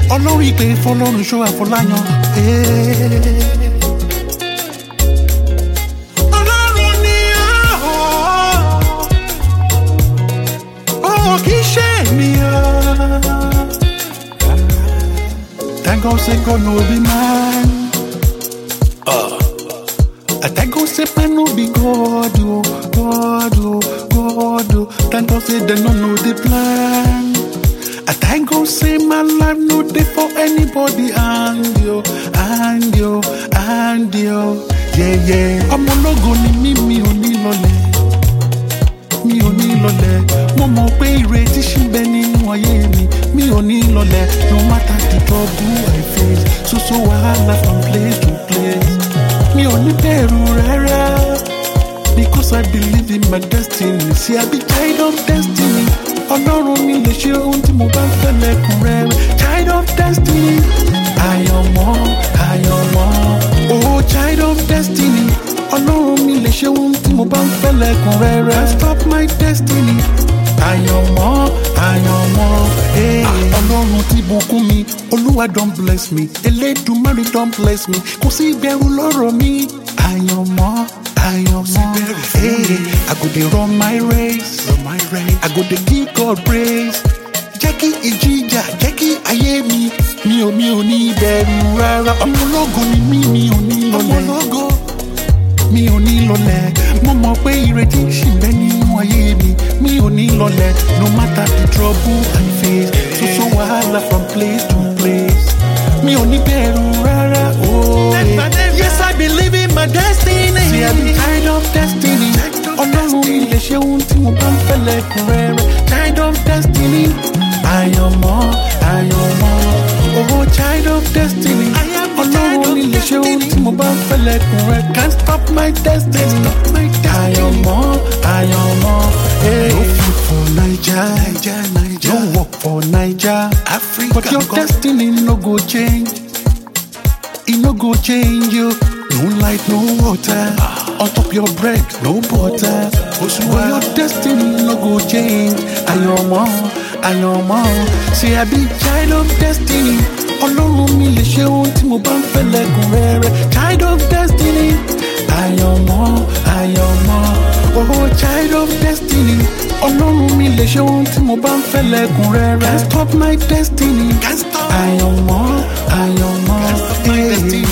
ọlọ́run ìpè fọlọ́run ṣọ́ àfọláyàn. ọlọ́run ni ọ̀hún kì í ṣe ènìyàn. Thank God say God no be man. I thank God say man no be God, oh, God, oh, God, oh. Thank God say they no know the plan. I thank God say my life no dey for anybody and yo, and yo, and yo. Yeah, yeah. Ọmọ ológo ni mí, mi ò ní lọlẹ̀. Mi ò ní lọlẹ̀. Mo mọ̀ pé ìrètí ṣì ń bẹ nínú ayé mi. Mi ò ní lọlẹ̀. No matter the trouble I face. So so wahala from place to place. Mi ò ní bẹ̀rù rárá. Because I believe in my destiny. See, I be child of destiny. Ọlọ́run mi lè ṣe ohun tí mo bá ń fẹ́ lẹ́kùnrẹ́rẹ́. Child of destiny. Àyànmọ́, àyànmọ́. Oh, child of destiny. Ọlọ́run mi lè ṣe ohun tí mo bá ń fẹ́ lẹ́kùnrẹ́rẹ́. Can't stop my destiny. Àyànmọ́, àyànmọ́. Hey. Ọlọ́run ti bùkún mi. Olúwa don bless me. Elédùmarè don bless me. Kò sí ìbẹ̀rù lọ́rọ̀ mi. Àyànmọ́, àyànmọ́. Hey. I go dey run my race. Run my race. I go dey give God praise. Jẹ́ kí ìjìjà, jẹ́ kí ayé mi. Mi ò mi ò ní bẹ̀rù rárá. Ọmọ ológo ni mí, mi ò ní lọlẹ̀. Ọmọ ológo mi ò ní lọlẹ̀ mo mọ̀ pé ìrètí ṣì ń bẹ nínú ayé mi mi ò ní lọlẹ̀ no matter the trouble I face so so wahala from place to place mi ò ní bẹ̀rù rárá oh yeah. yes I believe in my destiny see I be kind of destiny ọlọ́run mi lè ṣe ohun tí mo bá ń fẹ́ lẹ́kùnrẹ́rẹ́ kind of destiny àyànmọ́ àyànmọ́ oh child of destiny ọlọ́run mi lè ṣe ohun tí mo bá ń fẹ́ lẹ́kùnrẹ́ can't stop my destiny àyànmọ́ àyànmọ́ hey. no food for naija no work for naija but your destiny no go change e no go change you no light no water on top your bread no butter but your destiny no go change àyànmọ́ àyànmọ́ say i be child of destiny ọlọ́run mi lè ṣe ohun tí mo bá ń fẹ́ lẹ́kùnrẹ́rẹ́ child of destiny àyànmọ́ àyànmọ́ oh child of destiny ọlọ́run mi lè ṣe ohun tí mo bá ń fẹ́ lẹ́kùnrẹ́rẹ́ can't stop my destiny àyànmọ́ àyànmọ́. Hey.